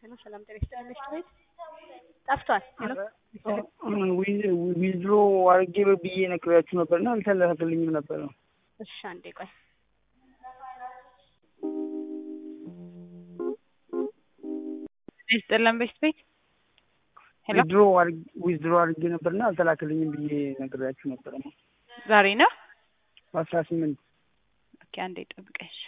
ሄሎ ሰላም ጤና ይስጥልኝ ምሽት ቤት ጠፍቷል። ሄሎ ዊዝድሮ አድርጌ ብዬ ነግሬያችሁ ነበርና አልተላከልኝም ነበር ነው። እሺ አንዴ ቆይ ይስጥልን ምሽት ቤት ሄሎ ዊዝድሮ ዊዝድሮ አድርጌ ነበርና አልተላከልኝም ብዬ ነግሬያችሁ ነበር ነው። ዛሬ ነው። በአስራ ስምንት ኦኬ አንዴ ጠብቀሽ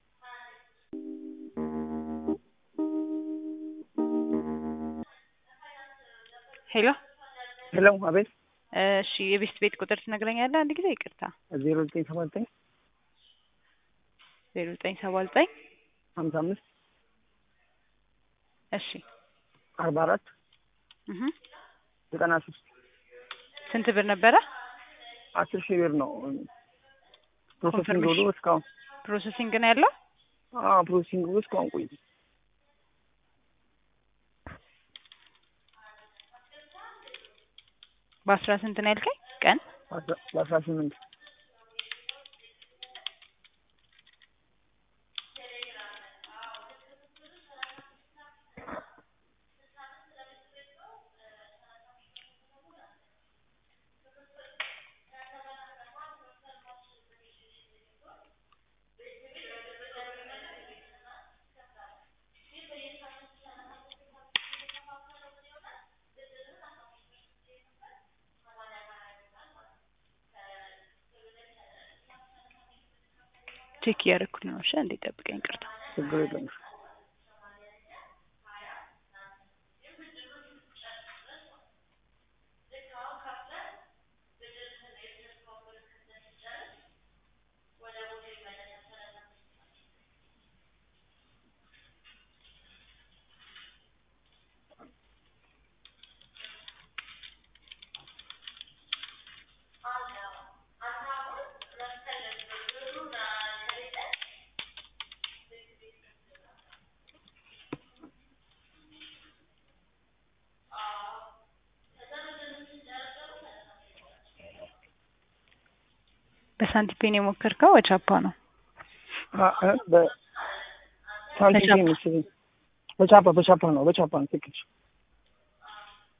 ሄሎ ሄሎ አቤት እሺ የቤስት ቤት ቁጥር ትነግረኛለህ? አንድ ጊዜ ይቅርታ። ዜሮ ዘጠኝ ሰባ ዘጠኝ ዜሮ ዘጠኝ ሰባ ዘጠኝ ሀምሳ አምስት እሺ አርባ አራት እህ ዘጠና ሶስት ስንት ብር ነበረ? አስር ሺህ ብር ነው ፕሮሰሲንግ ኮንፈርሜሽን። ብሎ እስካሁን ፕሮሰሲንግ ነው ያለው። አዎ ፕሮሰሲንግ ብሎ እስካሁን ቆይ በአስራ ስንት ነው ያልከኝ ቀን? በአስራ ስምንት ቼክ እያደረኩት ነው። እሺ አንዴ ጠብቀኝ። ይቅርታ ችግር የለም በሳንቲፔን የሞከርከው ወቻፓ ነው? አ- አ- በሳንቲም በቻፓ። መሰለኝ በቻፓ በቻፓ ነው በቻፓ ነው ትክክል